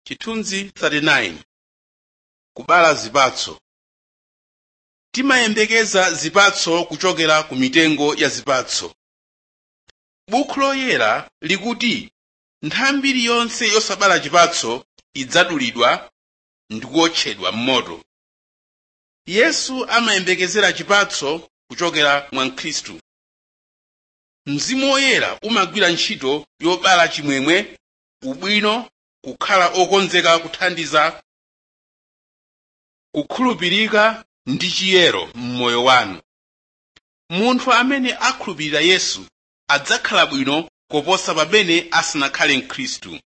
chithunzi 39 kubala zipatso timayembekeza zipatso kuchokera ku mitengo ya zipatso buku loyera likuti nthambi iliyonse yosabala chipatso idzadulidwa ndi kuwotchedwa m'moto yesu amayembekezera chipatso kuchokera mwa mkhristu mzimu woyera umagwira ntchito yobala chimwemwe ubwino kukhala okonzeka kuthandiza kukhulupirika ndi chiyero m'moyo wanu munthu amene akhulupirira yesu adzakhala bwino koposa pamene asanakhale mkhristu